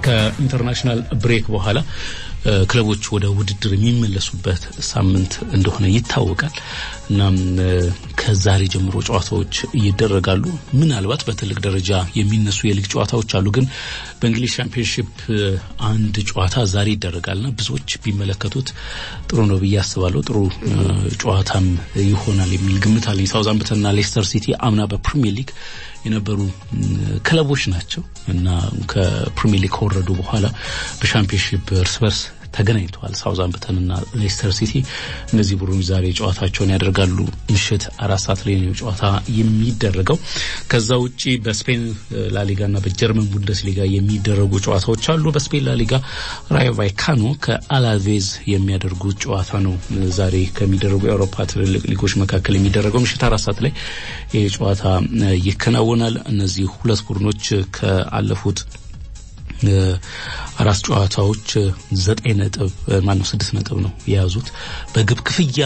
ከኢንተርናሽናል ብሬክ በኋላ ክለቦች ወደ ውድድር የሚመለሱበት ሳምንት እንደሆነ ይታወቃል። እናም ከዛሬ ጀምሮ ጨዋታዎች ይደረጋሉ። ምናልባት በትልቅ ደረጃ የሚነሱ የሊግ ጨዋታዎች አሉ። ግን በእንግሊዝ ሻምፒዮንሺፕ አንድ ጨዋታ ዛሬ ይደረጋልና ብዙዎች ቢመለከቱት ጥሩ ነው ብዬ አስባለሁ። ጥሩ ጨዋታም ይሆናል የሚል ግምት አለኝ። ሳውዛምፕተንና ሌስተር ሲቲ አምና በፕሪሚየር ሊግ የነበሩ ክለቦች ናቸው እና ከፕሪሚየር ሊግ ከወረዱ በኋላ በሻምፒዮንሺፕ እርስ በርስ ተገናኝተዋል። ሳውዛምፕተን እና ሌስተር ሲቲ እነዚህ ቡድኖች ዛሬ ጨዋታቸውን ያደርጋሉ። ምሽት አራት ሰዓት ላይ ነው ጨዋታ የሚደረገው። ከዛ ውጪ በስፔን ላሊጋ እና በጀርመን ቡንደስሊጋ የሚደረጉ ጨዋታዎች አሉ። በስፔን ላሊጋ ራዮ ቫይካኖ ከአላቬዝ የሚያደርጉት ጨዋታ ነው ዛሬ ከሚደረጉ የአውሮፓ ትልልቅ ሊጎች መካከል የሚደረገው ምሽት አራት ሰዓት ላይ ይህ ጨዋታ ይከናወናል። እነዚህ ሁለት ቡድኖች ከአለፉት አራት ጨዋታዎች ዘጠኝ ነጥብ ማነው ስድስት ነጥብ ነው የያዙት። በግብ ክፍያ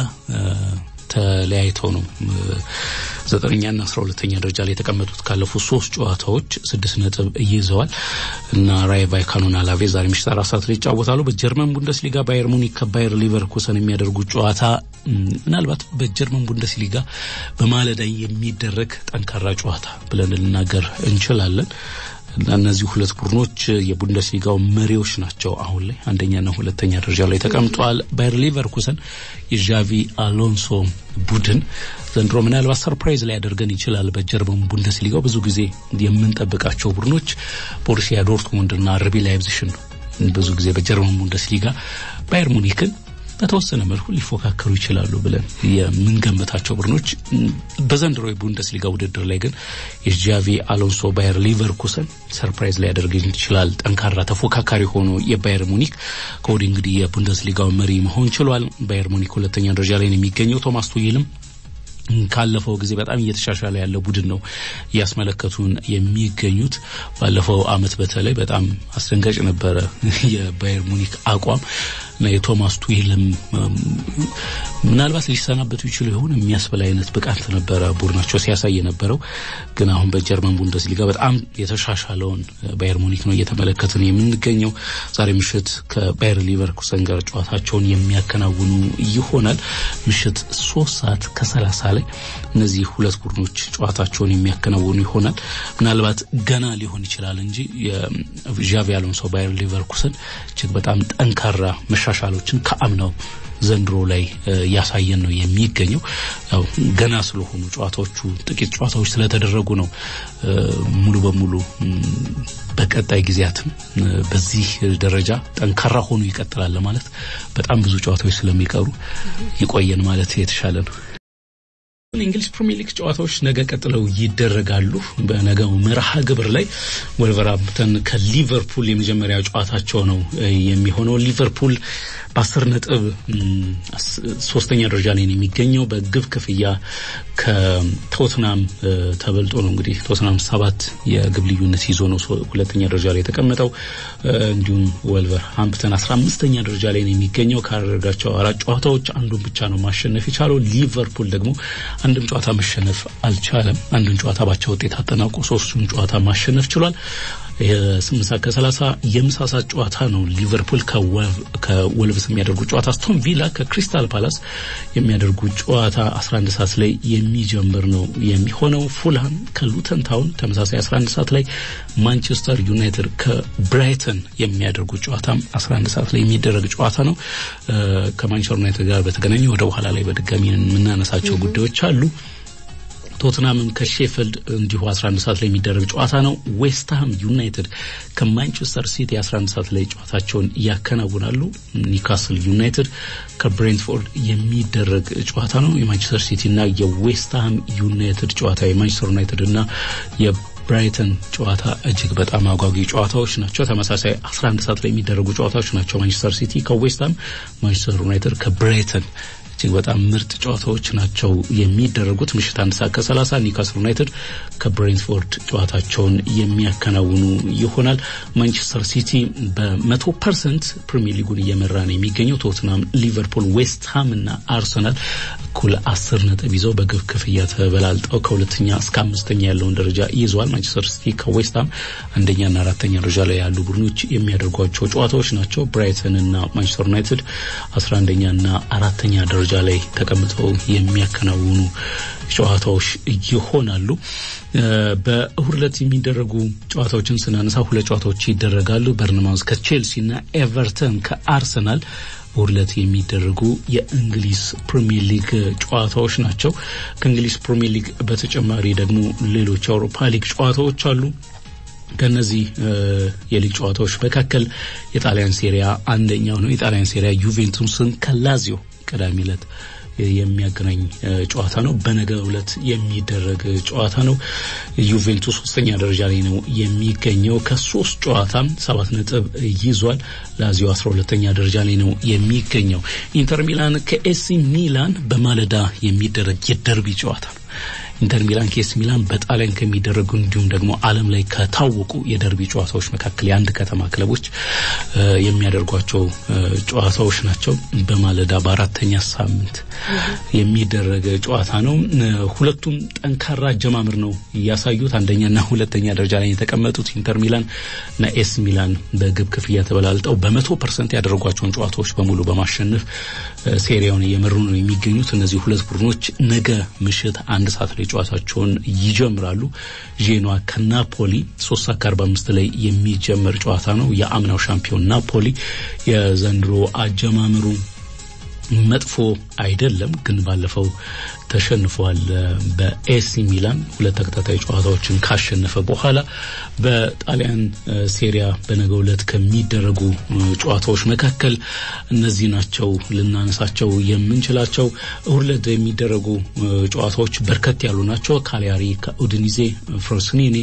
ተለያይተው ነው ዘጠነኛና አስራ ሁለተኛ ደረጃ ላይ የተቀመጡት። ካለፉት ሶስት ጨዋታዎች ስድስት ነጥብ ይዘዋል እና ራዮ ቫይካኖና አላቬዝ ዛሬ ምሽት አራት ሰዓት ላይ ይጫወታሉ። በጀርመን ቡንደስሊጋ ባየር ሙኒክ ከባየር ሊቨርኩሰን የሚያደርጉት ጨዋታ ምናልባት በጀርመን ቡንደስሊጋ በማለዳ የሚደረግ ጠንካራ ጨዋታ ብለን ልናገር እንችላለን። እነዚህ ሁለት ቡድኖች የቡንደስሊጋው መሪዎች ናቸው። አሁን ላይ አንደኛና ሁለተኛ ደረጃ ላይ ተቀምጠዋል። ባየር ሊቨርኩሰን የዣቪ አሎንሶ ቡድን ዘንድሮ ምናልባት ሰርፕራይዝ ላይ ያደርገን ይችላል። በጀርመን ቡንደስሊጋው ብዙ ጊዜ የምንጠብቃቸው ቡድኖች ቦሩሲያ ዶርትሙንድና አርቢ ላይፕዚግን ነው። ብዙ ጊዜ በጀርመን ቡንደስሊጋ ባየር ሙኒክን በተወሰነ መልኩ ሊፎካከሩ ይችላሉ ብለን የምንገምታቸው ቡድኖች በዘንድሮ የቡንደስሊጋ ውድድር ላይ ግን የጃቪ አሎንሶ ባየር ሊቨርኩሰን ሰርፕራይዝ ሊያደርግ ይችላል። ጠንካራ ተፎካካሪ ሆኖ የባየር ሙኒክ ከወዲህ እንግዲህ የቡንደስሊጋው መሪ መሆን ችሏል። ባየር ሙኒክ ሁለተኛ ደረጃ ላይ ነው የሚገኘው። ቶማስ ቱይልም ካለፈው ጊዜ በጣም እየተሻሻለ ያለ ቡድን ነው እያስመለከቱን የሚገኙት። ባለፈው አመት በተለይ በጣም አስደንጋጭ ነበረ የባየር ሙኒክ አቋም እና የቶማስ ቱሄልም ምናልባት ሊሰናበቱ ይችሉ ይሆን የሚያስበላ አይነት ብቃት ነበረ ቡድናቸው ሲያሳይ የነበረው። ግን አሁን በጀርመን ቡንደስሊጋ በጣም የተሻሻለውን ባየር ሙኒክ ነው እየተመለከትን የምንገኘው። ዛሬ ምሽት ከባየር ሊቨርኩሰን ጋር ጨዋታቸውን የሚያከናውኑ ይሆናል። ምሽት ሶስት ሰዓት ከሰላሳ ላይ እነዚህ ሁለት ቡድኖች ጨዋታቸውን የሚያከናውኑ ይሆናል። ምናልባት ገና ሊሆን ይችላል እንጂ የዣቪ አሎንሶ ባየር ሊቨርኩሰን እጅግ በጣም ጠንካራ መሻሻሎችን ከአምናው ዘንድሮ ላይ ያሳየን ነው የሚገኘው። ያው ገና ስለሆኑ ጨዋታዎቹ ጥቂት ጨዋታዎች ስለተደረጉ ነው ሙሉ በሙሉ በቀጣይ ጊዜያትም በዚህ ደረጃ ጠንካራ ሆኖ ይቀጥላል ማለት በጣም ብዙ ጨዋታዎች ስለሚቀሩ ይቆየን ማለት የተሻለ ነው። የእንግሊዝ ፕሪሚየር ሊግ ጨዋታዎች ነገ ቀጥለው ይደረጋሉ። በነገው መርሃ ግብር ላይ ወልቨርሃምፕተን ከሊቨርፑል የመጀመሪያ ጨዋታቸው ነው የሚሆነው። ሊቨርፑል በአስር ነጥብ ሶስተኛ ደረጃ ላይ ነው የሚገኘው። በግብ ክፍያ ከቶትናም ተበልጦ ነው እንግዲህ ቶትናም ሰባት የግብ ልዩነት ይዞ ነው ሁለተኛ ደረጃ ላይ የተቀመጠው። እንዲሁም ወልቨርሃምፕተን አስራ አምስተኛ ደረጃ ላይ ነው የሚገኘው። ካደረጋቸው አራት ጨዋታዎች አንዱን ብቻ ነው ማሸነፍ የቻለው። ሊቨርፑል ደግሞ አንድም ጨዋታ መሸነፍ አልቻለም። አንዱን ጨዋታ ባቻ ውጤት አጠናቆ ሶስቱን ጨዋታ ማሸነፍ ችሏል። የስምንት ሰዓት ከሰላሳ የምሳ ሰዓት ጨዋታ ነው ሊቨርፑል ከወልቭስ የሚያደርጉት ጨዋታ። አስቶን ቪላ ከክሪስታል ፓላስ የሚያደርጉት ጨዋታ 11 ሰዓት ላይ የሚጀምር ነው የሚሆነው። ፉልሃም ከሉተን ታውን ተመሳሳይ 11 ሰዓት ላይ፣ ማንቸስተር ዩናይትድ ከብራይተን የሚያደርጉት ጨዋታ 11 ሰዓት ላይ የሚደረግ ጨዋታ ነው። ከማንቸስተር ዩናይትድ ጋር በተገናኘ ወደ በኋላ ላይ በድጋሚ የምናነሳቸው ጉዳዮች አሉ። ቶትናምም ከሼፈልድ እንዲሁ 11 ሰዓት ላይ የሚደረግ ጨዋታ ነው። ዌስትሃም ዩናይትድ ከማንቸስተር ሲቲ 11 ሰዓት ላይ ጨዋታቸውን ያከናውናሉ። ኒውካስል ዩናይትድ ከብሬንትፎርድ የሚደረግ ጨዋታ ነው። የማንቸስተር ሲቲ እና የዌስትሃም ዩናይትድ ጨዋታ የማንቸስተር ዩናይትድ እና ብራይተን ጨዋታ እጅግ በጣም አጓጊ ጨዋታዎች ናቸው። ተመሳሳይ 11 ሰዓት ላይ የሚደረጉ ጨዋታዎች ናቸው። ማንቸስተር ሲቲ ከዌስትሃም፣ ማንቸስተር ዩናይትድ ከብራይተን እጅግ በጣም ምርጥ ጨዋታዎች ናቸው የሚደረጉት። ምሽት አንድ ሰዓት ከሰላሳ ኒውካስል ዩናይትድ ከብሬንትፎርድ ጨዋታቸውን የሚያከናውኑ ይሆናል። ማንቸስተር ሲቲ በመቶ ፐርሰንት ፕሪሚየር ሊጉን እየመራ ነው የሚገኘው። ቶትናም፣ ሊቨርፑል፣ ዌስትሃም እና አርሰናል እኩል አስር ነጥብ ይዘው በግብ ክፍያ ተበላልጠው ከሁለተኛ እስከ አምስተኛ ያለውን ደረጃ ይዘዋል። ማንቸስተር ሲቲ ከዌስትሃም አንደኛና አራተኛ ደረጃ ላይ ያሉ ቡድኖች የሚያደርጓቸው ጨዋታዎች ናቸው። ብራይተን እና ማንቸስተር ዩናይትድ አስራ አንደኛና አራተኛ ደረጃ ላይ ተቀምጠው የሚያከናውኑ ጨዋታዎች ይሆናሉ። በእሁድ ዕለት የሚደረጉ ጨዋታዎችን ስናነሳ ሁለት ጨዋታዎች ይደረጋሉ። በርንማውዝ ከቼልሲ እና ኤቨርተን ከአርሰናል እሁድ ዕለት የሚደረጉ የእንግሊዝ ፕሪሚየር ሊግ ጨዋታዎች ናቸው። ከእንግሊዝ ፕሪሚየር ሊግ በተጨማሪ ደግሞ ሌሎች የአውሮፓ ሊግ ጨዋታዎች አሉ። ከነዚህ የሊግ ጨዋታዎች መካከል የጣሊያን ሴሪያ አንደኛው ነው። የጣሊያን ሴሪያ ዩቬንቱስን ከላዚዮ ቅዳሜ ዕለት የሚያገናኝ ጨዋታ ነው። በነገ ዕለት የሚደረግ ጨዋታ ነው። ዩቬንቱስ ሶስተኛ ደረጃ ላይ ነው የሚገኘው ከሶስት ጨዋታ ሰባት ነጥብ ይዟል። ላዚዮ አስራ ሁለተኛ ደረጃ ላይ ነው የሚገኘው። ኢንተር ሚላን ከኤሲ ሚላን በማለዳ የሚደረግ የደርቢ ጨዋታ ነው። ኢንተር ሚላን ከኤሲ ሚላን በጣሊያን ከሚደረጉ እንዲሁም ደግሞ ዓለም ላይ ከታወቁ የደርቢ ጨዋታዎች መካከል የአንድ ከተማ ክለቦች የሚያደርጓቸው ጨዋታዎች ናቸው። በማለዳ በአራተኛ ሳምንት የሚደረግ ጨዋታ ነው። ሁለቱም ጠንካራ አጀማምር ነው እያሳዩት አንደኛና ሁለተኛ ደረጃ ላይ የተቀመጡት ኢንተር ሚላን እና ኤሲ ሚላን በግብ ክፍያ ተበላልጠው በመቶ ፐርሰንት ያደረጓቸውን ጨዋታዎች በሙሉ በማሸነፍ ሴሪያውን እየመሩ ነው የሚገኙት። እነዚህ ሁለት ቡድኖች ነገ ምሽት አንድ ሰዓት ላይ ጨዋታቸውን ይጀምራሉ። ዤኗ ከናፖሊ ሶስት ሰዓት ከአርባ አምስት ላይ የሚጀመር ጨዋታ ነው። የአምናው ሻምፒዮን ናፖሊ የዘንድሮ አጀማመሩ መጥፎ አይደለም፣ ግን ባለፈው ተሸንፏል። በኤሲ ሚላን ሁለት ተከታታይ ጨዋታዎችን ካሸነፈ በኋላ በጣሊያን ሴሪያ በነገው ዕለት ከሚደረጉ ጨዋታዎች መካከል እነዚህ ናቸው ልናነሳቸው የምንችላቸው። እሁድ ዕለት የሚደረጉ ጨዋታዎች በርከት ያሉ ናቸው። ካሊያሪ ከኡድኒዜ፣ ፍሮሲኒኒ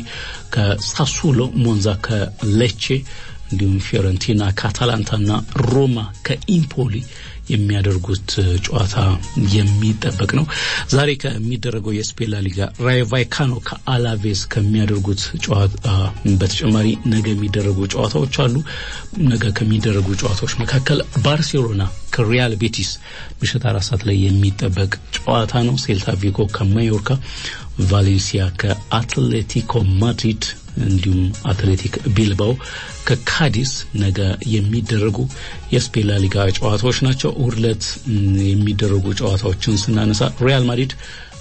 ከሳሱሎ፣ ሞንዛ ከሌቼ እንዲሁም ፊዮረንቲና ከአታላንታና ሮማ ከኢምፖሊ የሚያደርጉት ጨዋታ የሚጠበቅ ነው። ዛሬ ከሚደረገው የስፔን ላሊጋ ራዮ ቫይካኖ ከአላቬስ ከሚያደርጉት ጨዋታ በተጨማሪ ነገ የሚደረጉ ጨዋታዎች አሉ። ነገ ከሚደረጉ ጨዋታዎች መካከል ባርሴሎና ከሪያል ቤቲስ ምሽት አራት ሰዓት ላይ የሚጠበቅ ጨዋታ ነው። ሴልታ ቪጎ ከማዮርካ፣ ቫሌንሲያ ከአትሌቲኮ ማድሪድ እንዲሁም አትሌቲክ ቢልባኦ ከካዲስ ነገ የሚደረጉ የስፔን ላሊጋ ጨዋታዎች ናቸው። እሁድ ዕለት የሚደረጉ ጨዋታዎችን ስናነሳ ሪያል ማድሪድ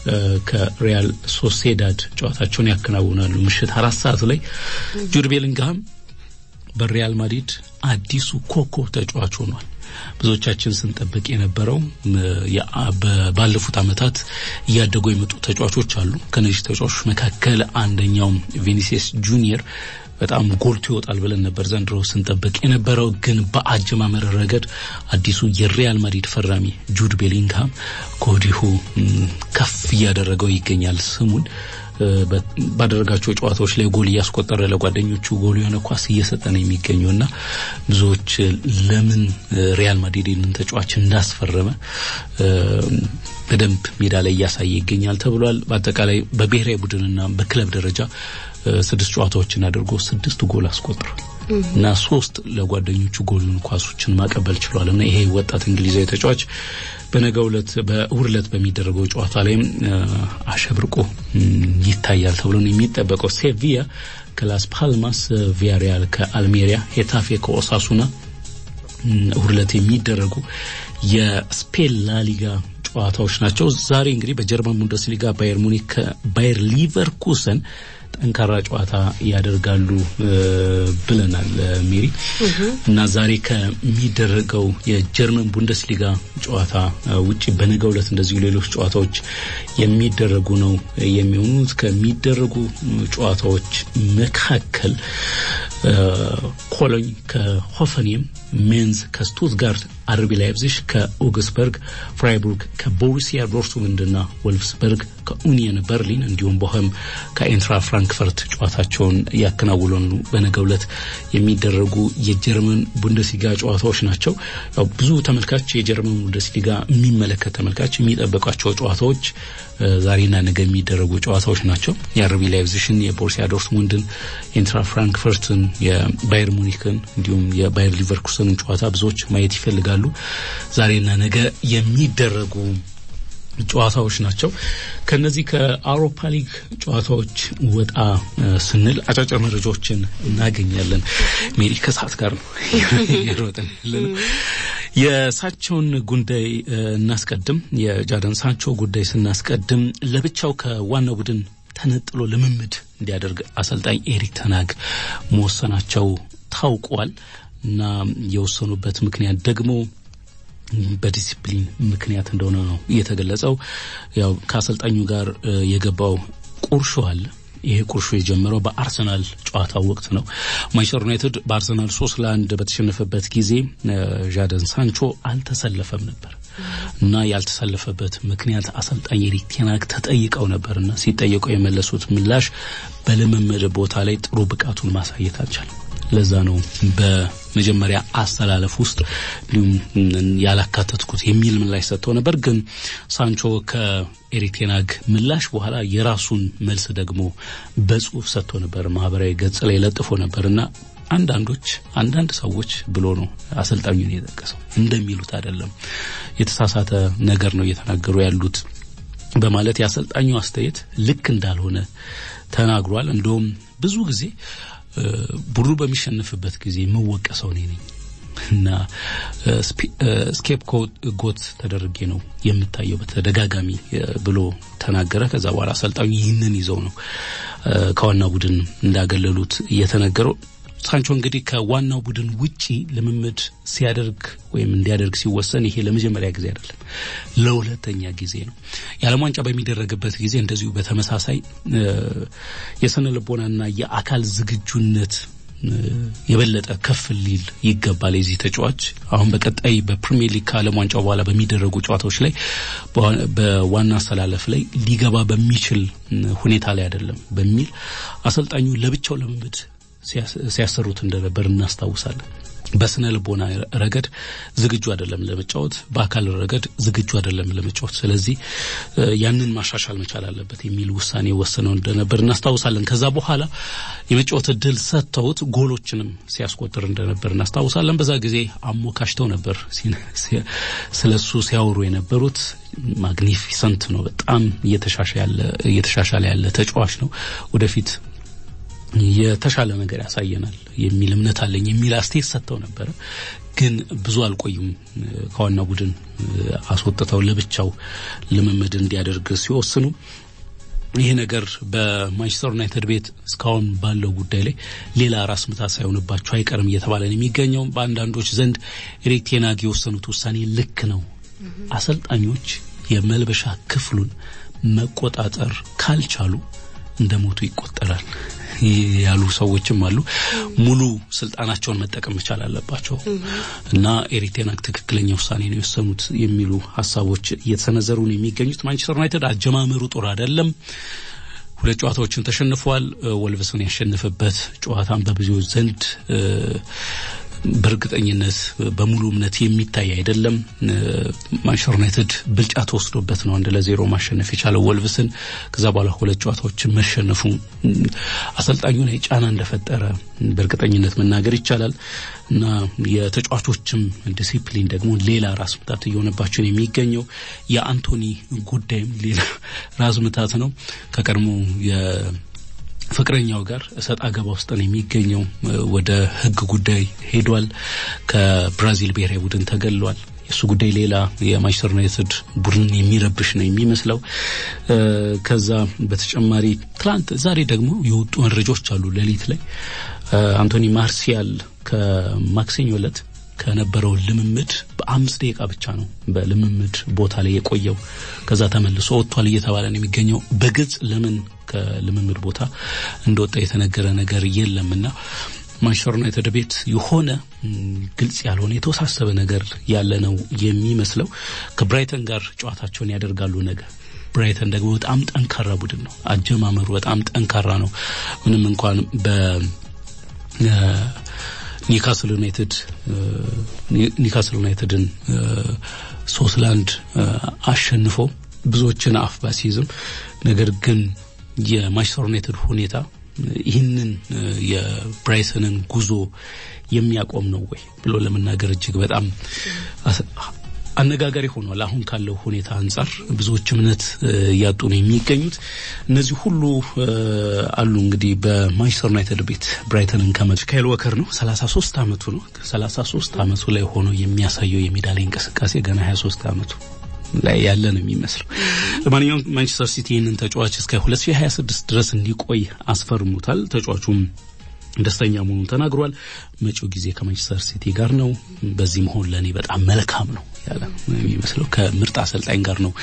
ከሪያል ሶሴዳድ ጨዋታቸውን ያከናውናሉ። ምሽት አራት ሰዓት ላይ ጁድ ቤሊንግሃም በሪያል ማድሪድ አዲሱ ኮከብ ተጫዋች ሆኗል። ብዙዎቻችን ስንጠብቅ የነበረው ባለፉት ዓመታት እያደጉ የመጡ ተጫዋቾች አሉ። ከነዚህ ተጫዋቾች መካከል አንደኛው ቪኒሲየስ ጁኒየር በጣም ጎልቶ ይወጣል ብለን ነበር ዘንድሮ ስንጠብቅ የነበረው። ግን በአጀማመር ረገድ አዲሱ የሪያል ማድሪድ ፈራሚ ጁድ ቤሊንግሃም ከወዲሁ ከፍ እያደረገው ይገኛል ስሙን ባደረጋቸው ጨዋታዎች ላይ ጎል እያስቆጠረ ለጓደኞቹ ጎል የሆነ ኳስ እየሰጠ ነው የሚገኘው እና ብዙዎች ለምን ሪያል ማድሪድ ይህንን ተጫዋች እንዳስፈረመ በደንብ ሜዳ ላይ እያሳየ ይገኛል ተብሏል። በአጠቃላይ በብሔራዊ ቡድንና በክለብ ደረጃ ስድስት ጨዋታዎችን አድርጎ ስድስት ጎል አስቆጥሯል እና ሶስት ለጓደኞቹ ጎልን ኳሶችን ማቀበል ችሏል እና ይሄ ወጣት እንግሊዛዊ ተጫዋች በነገው ዕለት በእሁድ ዕለት በሚደረገው ጨዋታ ላይም አሸብርቆ ይታያል ተብሎ ነው የሚጠበቀው። ሴቪያ ከላስ ፓልማስ፣ ቪያሪያል ከአልሜሪያ፣ ሄታፌ ከኦሳሱና እሁድ ዕለት የሚደረጉ የስፔን ላሊጋ ጨዋታዎች ናቸው። ዛሬ እንግዲህ በጀርመን ቡንደስሊጋ ባየር ሙኒክ ከባየር ሊቨርኩሰን ጠንካራ ጨዋታ ያደርጋሉ ብለናል ሜሪ እና ዛሬ ከሚደረገው የጀርመን ቡንደስሊጋ ጨዋታ ውጭ በነገው ዕለት እንደዚሁ ሌሎች ጨዋታዎች የሚደረጉ ነው የሚሆኑት። ከሚደረጉ ጨዋታዎች መካከል ኮሎኝ ከሆፈኒየም፣ ሜንዝ ከስቱትጋርት አርቢ ላይፕዚግ ከኦግስበርግ፣ ፍራይቡርግ ከቦሩሲያ ዶርትሙንድና ወልፍስበርግ ከኡኒየን በርሊን እንዲሁም ቦኸም ከኤንትራ ፍራንክፈርት ጨዋታቸውን ያከናውላሉ። በነገው ዕለት የሚደረጉ የጀርመን ቡንደስሊጋ ጨዋታዎች ናቸው። ያው ብዙ ተመልካች የጀርመን ቡንደስሊጋ የሚመለከት ተመልካች የሚጠበቋቸው ጨዋታዎች ዛሬና ነገ የሚደረጉ ጨዋታዎች ናቸው። የአርቢ ላይፕዚግን፣ የቦሩሲያ ዶርትሙንድን፣ ኤንትራ ፍራንክፈርትን፣ የባየር ሙኒክን እንዲሁም የባየር ሊቨርኩሰንን ጨዋታ ብዙዎች ማየት ይፈልጋሉ። ዛሬና ነገ የሚደረጉ ጨዋታዎች ናቸው። ከነዚህ ከአውሮፓ ሊግ ጨዋታዎች ወጣ ስንል አጫጭር መረጃዎችን እናገኛለን። ሜሪ ከሰዓት ጋር ነው የሮጠን ያለን። የሳቸውን ጉዳይ እናስቀድም። የጃደን ሳንቾ ጉዳይ ስናስቀድም ለብቻው ከዋናው ቡድን ተነጥሎ ልምምድ እንዲያደርግ አሰልጣኝ ኤሪክ ተናግ መወሰናቸው ታውቋል እና የወሰኑበት ምክንያት ደግሞ በዲሲፕሊን ምክንያት እንደሆነ ነው የተገለጸው። ያው ከአሰልጣኙ ጋር የገባው ቁርሾ አለ። ይሄ ቁርሾ የጀመረው በአርሰናል ጨዋታ ወቅት ነው። ማንቸስተር ዩናይትድ በአርሰናል ሶስት ለአንድ በተሸነፈበት ጊዜ ዣደን ሳንቾ አልተሰለፈም ነበር እና ያልተሰለፈበት ምክንያት አሰልጣኝ ኤሪክ ቴናግ ተጠይቀው ነበርና ሲጠየቁ የመለሱት ምላሽ በልምምድ ቦታ ላይ ጥሩ ብቃቱን ማሳየት አልቻለም። ለዛ ነው በመጀመሪያ አስተላለፍ ውስጥ እንዲሁም ያላካተትኩት የሚል ምላሽ ሰጥተው ነበር። ግን ሳንቾ ከኤሪክ ቴናግ ምላሽ በኋላ የራሱን መልስ ደግሞ በጽሁፍ ሰጥቶ ነበር፣ ማህበራዊ ገጽ ላይ ለጥፎ ነበር እና አንዳንዶች አንዳንድ ሰዎች ብሎ ነው አሰልጣኙን የጠቀሰው እንደሚሉት አይደለም፣ የተሳሳተ ነገር ነው እየተናገሩ ያሉት በማለት የአሰልጣኙ አስተያየት ልክ እንዳልሆነ ተናግሯል። እንደውም ብዙ ጊዜ ቡድኑ በሚሸንፍበት ጊዜ የምወቀሰው እኔ ነኝ እና ስኬፕ ጎት ተደርጌ ነው የምታየው በተደጋጋሚ ብሎ ተናገረ። ከዛ በኋላ አሰልጣኙ ይህንን ይዘው ነው ከዋና ቡድን እንዳገለሉት እየተነገረው። ሳንቾ እንግዲህ ከዋናው ቡድን ውጪ ልምምድ ሲያደርግ ወይም እንዲያደርግ ሲወሰን ይሄ ለመጀመሪያ ጊዜ አይደለም፣ ለሁለተኛ ጊዜ ነው። የዓለም ዋንጫ በሚደረግበት ጊዜ እንደዚሁ በተመሳሳይ የስነ ልቦናና የአካል ዝግጁነት የበለጠ ከፍ ሊል ይገባል። የዚህ ተጫዋች አሁን በቀጣይ በፕሪሚየር ሊግ ከዓለም ዋንጫው በኋላ በሚደረጉ ጨዋታዎች ላይ በዋና አሰላለፍ ላይ ሊገባ በሚችል ሁኔታ ላይ አይደለም በሚል አሰልጣኙ ለብቻው ልምምድ ሲያሰሩት እንደነበር እናስታውሳለን። በስነ ልቦና ረገድ ዝግጁ አይደለም ለመጫወት፣ በአካል ረገድ ዝግጁ አይደለም ለመጫወት። ስለዚህ ያንን ማሻሻል መቻል አለበት የሚል ውሳኔ ወስነው እንደነበር እናስታውሳለን። ከዛ በኋላ የመጫወት እድል ሰጥተውት ጎሎችንም ሲያስቆጥር እንደነበር እናስታውሳለን። በዛ ጊዜ አሞካሽተው ነበር ስለሱ ሲያወሩ የነበሩት። ማግኒፊሰንት ነው፣ በጣም እየተሻሻለ ያለ ተጫዋች ነው ወደፊት የተሻለ ነገር ያሳየናል የሚል እምነት አለኝ የሚል አስተያየት ሰጥተው ነበረ። ግን ብዙ አልቆዩም። ከዋና ቡድን አስወጥተው ለብቻው ልምምድ እንዲያደርግ ሲወስኑ ይሄ ነገር በማንቸስተር ዩናይትድ ቤት እስካሁን ባለው ጉዳይ ላይ ሌላ ራስ ምታት ሳይሆንባቸው አይቀርም እየተባለ ነው የሚገኘው። በአንዳንዶች ዘንድ ኤሪክ ቴን ሃግ የወሰኑት ውሳኔ ልክ ነው። አሰልጣኞች የመልበሻ ክፍሉን መቆጣጠር ካልቻሉ እንደ ሞቱ ይቆጠራል ያሉ ሰዎችም አሉ። ሙሉ ስልጣናቸውን መጠቀም መቻል አለባቸው እና ኤሪክ ቴን ሃግ ትክክለኛ ውሳኔ ነው የወሰኑት የሚሉ ሀሳቦች እየተሰነዘሩ ነው የሚገኙት። ማንቸስተር ዩናይትድ አጀማመሩ ጥሩ አይደለም። ሁለት ጨዋታዎችን ተሸንፏል። ወልቭስን ያሸነፈበት ጨዋታን በብዙዎች ዘንድ በእርግጠኝነት በሙሉ እምነት የሚታይ አይደለም። ማንቸስተር ዩናይትድ ብልጫ ተወስዶበት ነው አንድ ለዜሮ ማሸነፍ የቻለው ወልቭስን። ከዛ በኋላ ሁለት ጨዋታዎችን መሸነፉ አሰልጣኙ ላይ ጫና እንደፈጠረ በእርግጠኝነት መናገር ይቻላል እና የተጫዋቾችም ዲሲፕሊን ደግሞ ሌላ ራስ ምታት እየሆነባቸው ነው የሚገኘው። የአንቶኒ ጉዳይም ሌላ ራስ ምታት ነው ከቀድሞ ፍቅረኛው ጋር እሰጥ አገባ ውስጥ ነው የሚገኘው። ወደ ሕግ ጉዳይ ሄዷል። ከብራዚል ብሔራዊ ቡድን ተገሏል። የእሱ ጉዳይ ሌላ የማንቸስተር ዩናይትድ ቡድን የሚረብሽ ነው የሚመስለው። ከዛ በተጨማሪ ትላንት፣ ዛሬ ደግሞ የወጡ መረጃዎች አሉ። ሌሊት ላይ አንቶኒ ማርሲያል ከማክሰኞ ዕለት ከነበረው ልምምድ በአምስት ደቂቃ ብቻ ነው በልምምድ ቦታ ላይ የቆየው። ከዛ ተመልሶ ወጥቷል እየተባለ ነው የሚገኘው። በግልጽ ለምን ከልምምድ ቦታ እንደወጣ የተነገረ ነገር የለምና ማንቸስተር ዩናይትድ ቤት የሆነ ግልጽ ያልሆነ የተወሳሰበ ነገር ያለ ነው የሚመስለው። ከብራይተን ጋር ጨዋታቸውን ያደርጋሉ ነገ። ብራይተን ደግሞ በጣም ጠንካራ ቡድን ነው። አጀማመሩ በጣም ጠንካራ ነው። ምንም እንኳን በ ኒውካስል ዩናይትድ ኒውካስል ዩናይትድን ሶስት ለአንድ አሸንፎ ብዙዎችን አፍ ባሲይዝም ነገር ግን የማንቸስተር ዩናይትድ ሁኔታ ይህንን የብራይተንን ጉዞ የሚያቆም ነው ወይ ብሎ ለመናገር እጅግ በጣም አነጋጋሪ ሆኗል። አሁን ካለው ሁኔታ አንጻር ብዙዎች እምነት እያጡ ነው የሚገኙት። እነዚህ ሁሉ አሉ እንግዲህ በማንቸስተር ዩናይትድ ቤት ብራይተንን ከመ ካይል ወከር ነው 33 ዓመቱ ነው። 33 ዓመቱ ላይ ሆኖ የሚያሳየው የሜዳ ላይ እንቅስቃሴ ገና 23 ዓመቱ ላይ ያለ ነው የሚመስለው። ለማንኛውም ማንቸስተር ሲቲ ይህንን ተጫዋች እስከ 2026 ድረስ እንዲቆይ አስፈርሙታል። ተጫዋቹም ደስተኛ መሆኑን ተናግሯል። መጪው ጊዜ ከማንቸስተር ሲቲ ጋር ነው። በዚህ መሆን ለእኔ በጣም መልካም ነው ያለ የሚመስለው ከምርጥ አሰልጣኝ ጋር ነው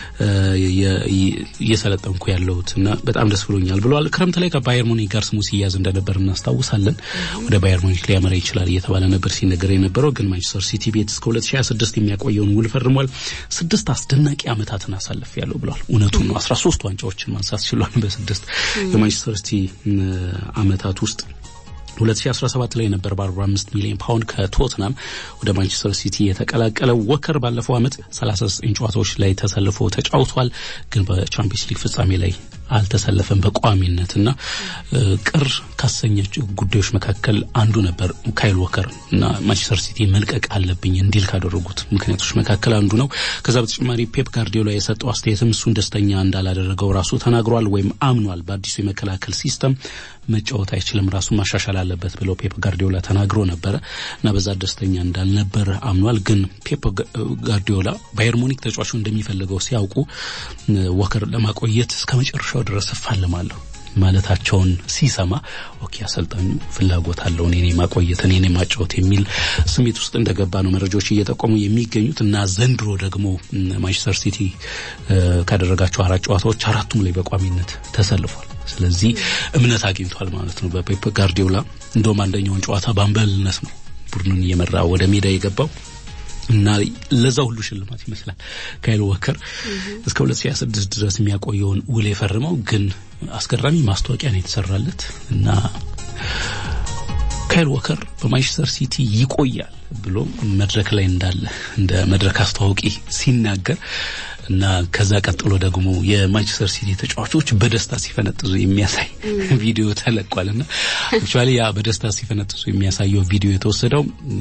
እየሰለጠንኩ ያለሁት እና በጣም ደስ ብሎኛል ብለዋል። ክረምት ላይ ከባየር ሙኒክ ጋር ስሙ ሲያዝ እንደነበር እናስታውሳለን። ወደ ባየር ሙኒክ ሊያመራ ይችላል እየተባለ ነበር ሲነገር የነበረው። ግን ማንቸስተር ሲቲ ቤት እስከ 2026 የሚያቆየውን ውል ፈርሟል። ስድስት አስደናቂ ዓመታትን አሳልፍ ያለው ብለዋል። እውነቱን ነው። 13 ዋንጫዎችን ማንሳት ችሏል በስድስት የማንቸስተር ሲቲ ዓመታት ውስጥ 2017 ላይ ነበር በ45 ሚሊዮን ፓውንድ ከቶትናም ወደ ማንቸስተር ሲቲ የተቀላቀለው። ወከር ባለፈው ዓመት 39 ጨዋታዎች ላይ ተሰልፎ ተጫውቷል። ግን በቻምፒየንስ ሊግ ፍጻሜ ላይ አልተሰለፈም በቋሚነት እና ቅር ካሰኘችው ጉዳዮች መካከል አንዱ ነበር ካይል ወከር እና ማንቸስተር ሲቲ መልቀቅ አለብኝ እንዲል ካደረጉት ምክንያቶች መካከል አንዱ ነው። ከዛ በተጨማሪ ፔፕ ጋርዲዮላ የሰጠው አስተያየትም እሱን ደስተኛ እንዳላደረገው ራሱ ተናግሯል ወይም አምኗል። በአዲሱ የመከላከል ሲስተም መጫወት አይችልም፣ ራሱ ማሻሻል አለበት ብለው ፔፕ ጋርዲዮላ ተናግሮ ነበረ እና በዛ ደስተኛ እንዳልነበረ አምኗል። ግን ፔፕ ጋርዲዮላ ባየር ሙኒክ ተጫዋቹ እንደሚፈልገው ሲያውቁ ወከር ለማቆየት እስከ መጨረሻው ድረስ እፋለማለሁ ማለታቸውን ሲሰማ ኦኬ አሰልጣኙ ፍላጎት አለው እኔ ማቆየት እኔ ማጫወት የሚል ስሜት ውስጥ እንደገባ ነው መረጃዎች እየጠቆሙ የሚገኙት እና ዘንድሮ ደግሞ ማንቸስተር ሲቲ ካደረጋቸው አራት ጨዋታዎች አራቱም ላይ በቋሚነት ተሰልፏል። ስለዚህ እምነት አግኝቷል ማለት ነው በፔፕ ጋርዲዮላ። እንደውም አንደኛውን ጨዋታ በአምበልነት ነው ቡድኑን እየመራ ወደ ሜዳ የገባው እና ለዛ ሁሉ ሽልማት ይመስላል ካይል ወከር እስከ 2026 ድረስ የሚያቆየውን ውል የፈረመው። ግን አስገራሚ ማስታወቂያ ነው የተሰራለት እና ካይል ወከር በማንቸስተር ሲቲ ይቆያል ብሎ መድረክ ላይ እንዳለ እንደ መድረክ አስተዋውቂ ሲናገር እና ከዛ ቀጥሎ ደግሞ የማንቸስተር ሲቲ ተጫዋቾች በደስታ ሲፈነጥዙ የሚያሳይ ቪዲዮ ተለቋል እና አክቹዋሊ ያ በደስታ ሲፈነጥዙ የሚያሳየው ቪዲዮ የተወሰደው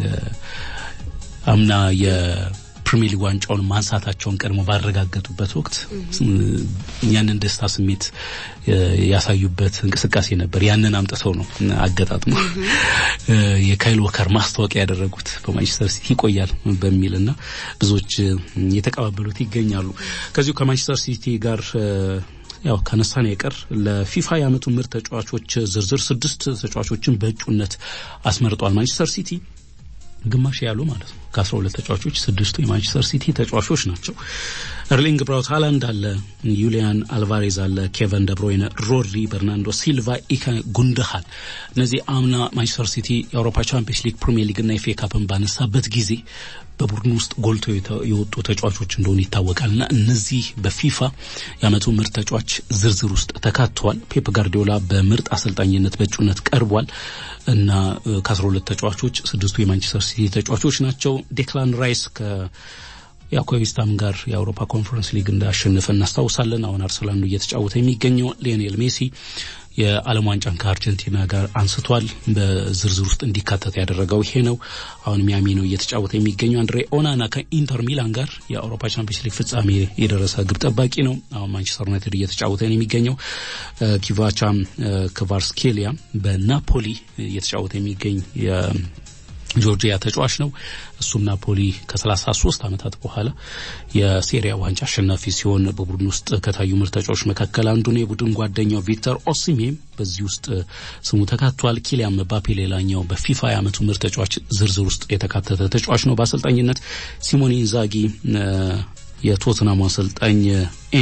አምና የፕሪሚየር ሊግ ዋንጫውን ማንሳታቸውን ቀድሞ ባረጋገጡበት ወቅት ያንን ደስታ ስሜት ያሳዩበት እንቅስቃሴ ነበር። ያንን አምጥተው ነው አገጣጥሞ የካይል ወከር ማስታወቂያ ያደረጉት በማንቸስተር ሲቲ ይቆያል በሚል እና ብዙዎች የተቀባበሉት ይገኛሉ። ከዚሁ ከማንቸስተር ሲቲ ጋር ያው ከነሳን የቀር ለፊፋ የዓመቱ ምርጥ ተጫዋቾች ዝርዝር ስድስት ተጫዋቾችን በእጩነት አስመርጧል ማንቸስተር ሲቲ ግማሽ ያሉ ማለት ነው። ከአስራ ሁለት ተጫዋቾች ስድስቱ የማንቸስተር ሲቲ ተጫዋቾች ናቸው። ኤርሊንግ ብራውት ሃላንድ አለ፣ ዩሊያን አልቫሬዝ አለ፣ ኬቨን ደብሮይነ፣ ሮድሪ፣ በርናንዶ ሲልቫ፣ ኢከ ጉንደሃል። እነዚህ አምና ማንቸስተር ሲቲ የአውሮፓ ቻምፒየንስ ሊግ፣ ፕሪሚየር ሊግ እና ኤፍ ኤ ካፕን ባነሳበት ጊዜ በቡድን ውስጥ ጎልቶ የወጡ ተጫዋቾች እንደሆኑ ይታወቃል እና እነዚህ በፊፋ የዓመቱ ምርጥ ተጫዋች ዝርዝር ውስጥ ተካተዋል። ፔፕ ጋርዲዮላ በምርጥ አሰልጣኝነት በእጩነት ቀርቧል እና ከአስራ ሁለት ተጫዋቾች ስድስቱ የማንቸስተር ሲቲ ተጫዋቾች ናቸው። ዴክላን ራይስ ከ ያው ከዌስትሃም ጋር የአውሮፓ ኮንፈረንስ ሊግ እንዳሸነፈ እናስታውሳለን። አሁን አርሰናል ነው እየተጫወተ የሚገኘው። ሊዮኔል ሜሲ የዓለም ዋንጫን ከአርጀንቲና ጋር አንስቷል። በዝርዝር ውስጥ እንዲካተት ያደረገው ይሄ ነው። አሁን ሚያሚ ነው እየተጫወተ የሚገኘው። አንድሬ ኦናና ከኢንተር ሚላን ጋር የአውሮፓ ቻምፒየንስ ሊግ ፍጻሜ የደረሰ ግብ ጠባቂ ነው። አሁን ማንቸስተር ዩናይትድ እየተጫወተ ነው የሚገኘው። ኪቫቻም ክቫርስኬሊያ በናፖሊ እየተጫወተ የሚገኝ ጆርጂያ ተጫዋች ነው። እሱም ናፖሊ ከ33 ዓመታት በኋላ የሴሪያ ዋንጫ አሸናፊ ሲሆን በቡድን ውስጥ ከታዩ ምርጥ ተጫዋቾች መካከል አንዱ ነው። የቡድን ጓደኛው ቪክተር ኦሲሜም በዚህ ውስጥ ስሙ ተካቷል። ኪሊያን ምባፔ ሌላኛው በፊፋ የዓመቱ ምርጥ ተጫዋች ዝርዝር ውስጥ የተካተተ ተጫዋች ነው። በአሰልጣኝነት ሲሞኔ ኢንዛጊ የቶትናሙ አሰልጣኝ ኤንጅ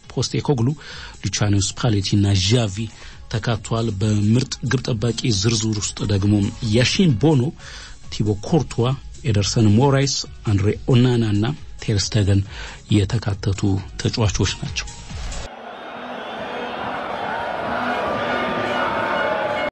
ፖስቴኮግሉ፣ ሉቻኖ ስፓሌቲ እና ዣቪ ተካቷል። በምርጥ ግብ ጠባቂ ዝርዝር ውስጥ ደግሞ ያሺን ቦኖ፣ ቲቦ ኮርቷ፣ ኤደርሰን ሞራይስ፣ አንድሬ ኦናና እና ቴርስተገን የተካተቱ ተጫዋቾች ናቸው።